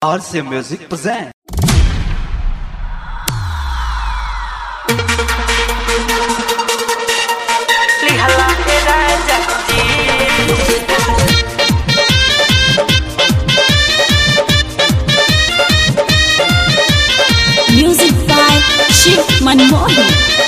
RC Music present. Lihatlah raja Music by Shiv Manmohan.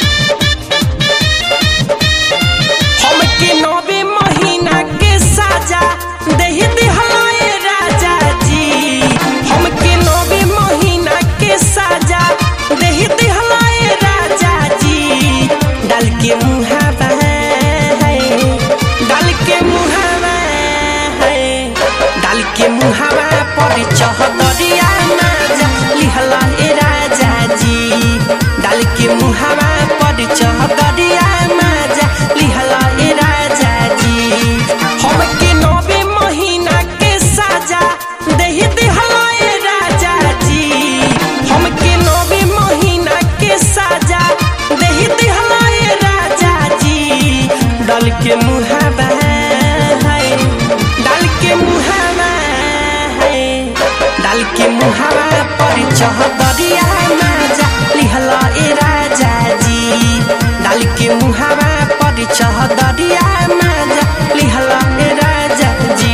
हमके नौवे महीना के साजा दही दिहलाए राजा जी हमके नौवे महीना के साजा दही दिहलाए राजा जी डाल के मुहावा है डाल के मुहावा है डाल के मुहावा पर चहदरिया नाजा लिहला ए राजा जी डाल के मुहावा पर चहदरिया नाजा लिहला ए राजा जी हमके नौवे महीना के साजा दही दिहला ए राजा जी हमके नौवे महीना के साजा दही दिहला ए राजा जी डाल के मुहावा है डाल के मुहावा है डाल के मुहावा पर चहदरिया नाजा लिहला ए राजा जी डाल के मुहावा पर चहदरिया नाजा लिहला ए राजा जी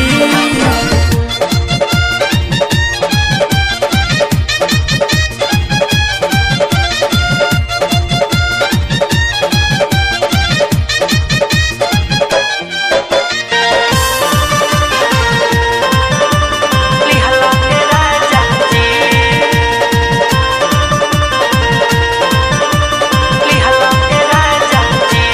लिहला ए राजा जी लिहला ए राजा जी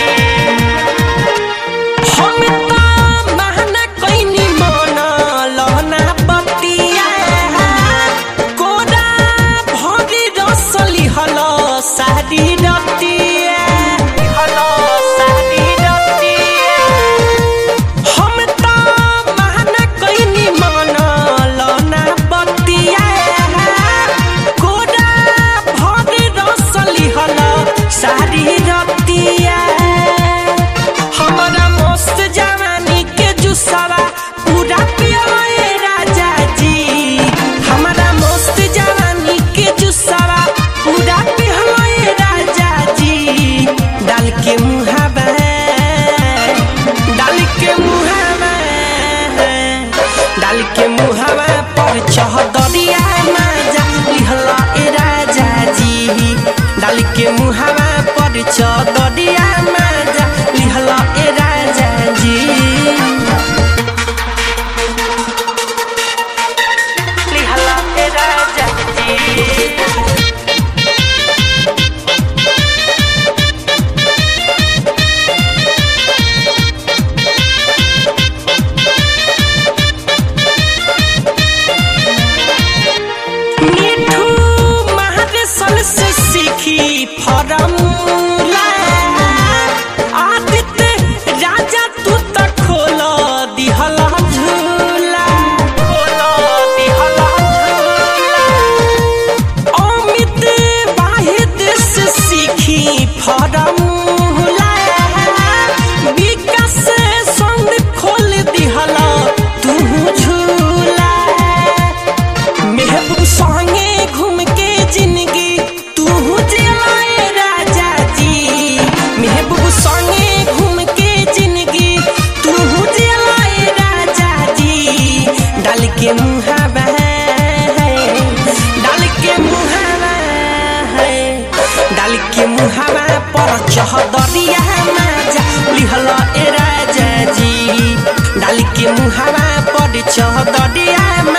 हम त महना कैनी मन लहना बतिया कोरा भरी रसली हल सारी रतिया हल सारी रतिया हम त महना कैनी मन लहना बतिया कोरा भरी रसली हल सारी रतिया हमारा मस्त जवानी के जुसावा पूरा पियोए राजा जी हमारा मस्त जवानी के जुसावा पूरा पियोए राजा जी डाल के मुहावा डाल के मुहावा डाल के मुहावा पर चहदरिया माजा लिहला ए राजा जी डाल के मुहावा पर चहदरिया माजा लिहला ए राजा जी लिहला ए राजा जी मिठू महादेशन से सीखी फरमूला आदित्य राजा तू त खोल दिहला झूला खोल दिहला झूला अमित वाहिद से सीखी फरमूला विकास संग खोल दिहला तू झूला महबूब संगे घूम के जिंदगी तू जिलाए राजा जी महबूब संगे घूम के जिंदगी तू जिलाए राजा जी डाल के मुहावा है डाल के मुहावा है डाल के मुहावा पर चहदरिया माजा लिहला ए राजा जी डाल के मुहावा पर चहदरिया